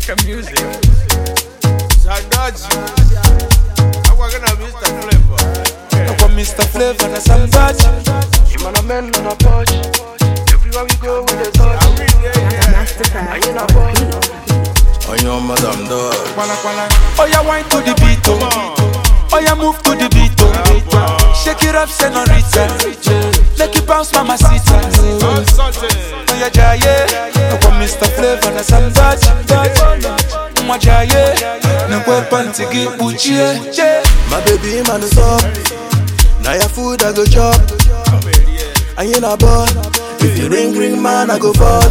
Make a music. Sandaji. I'm gonna Mr. Flavor. Kwa Mr. Flavor na Sambachi Man, I'm men on a porch. Everywhere we go, we dey touch. I'm in there, yeah. I ain't a boy. On your madam dog. Kwala, kwala. Oh yeah, wine to the beat oh Oh yeah, move to the beat oh Shake it up, senorita Make it bounce, mamacita All something. Oh yeah, jaye Kwa Mr. Flavor na Sambachi Mwa jaye Nkwe panty gibuchie My baby man is up. Now your food I go chop. I ain't a boy. If you ring ring man I go fall.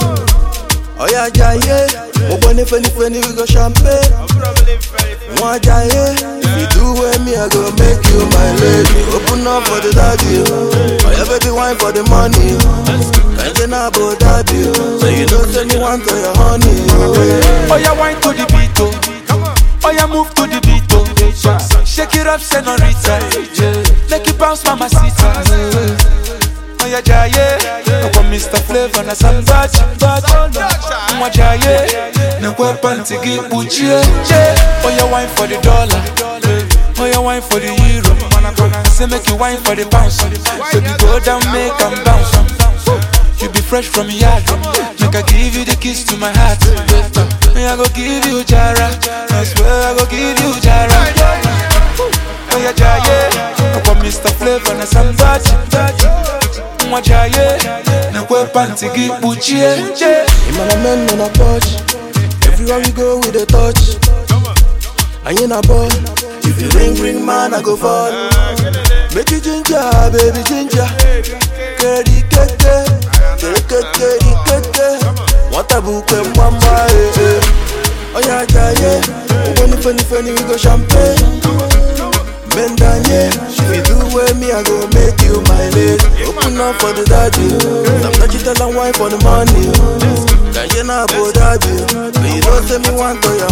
Oh yeah, yeah, yeah. Open if any funny we go champagne. Probably very One yeah, If you do with me, I go make you my lady. Open up for the daddy. Oh yeah, baby, wine for the money. Can't get no about daddy. So you know, send me one to your honey. Oh, yeah. Oh yeah, wine to the beat oh Oh yeah, move to the beat oh Shake it up, senorita Make it bounce, mamacita Oh yeah, jaye Kwa Mr. Flavor na Sambachi Mwa jaye Nkwe panty gibuchie Oh yeah, wine for the dollar Oh yeah, wine for the euro Say make you wine for the pounds Baby, go down, make 'em bounce You be fresh from yard Make I give you the kiss to my heart Me I go give you Jara I swear I go give you Jara Oh yeah, Jaye Kwa Mr. Flavor na Sambachi Mwa Jaye Nkwe panty gibuchie Man, I'm men on a porch. Everywhere we go, we dey touch. I ain't a boy. If you ring ring man, I go fall. Make you ginger, baby ginger. Keri keke, keri keke, keke. What a book and mama, eh eh. Oh yeah, yeah, yeah. Oh, funny, funny, funny, we go champagne. Bend down, yeah. If you do with me, I go make you my lady. Open up for the daddy. Some touchy tell and wine for the money. Can you not about daddy? But you don't tell me one to your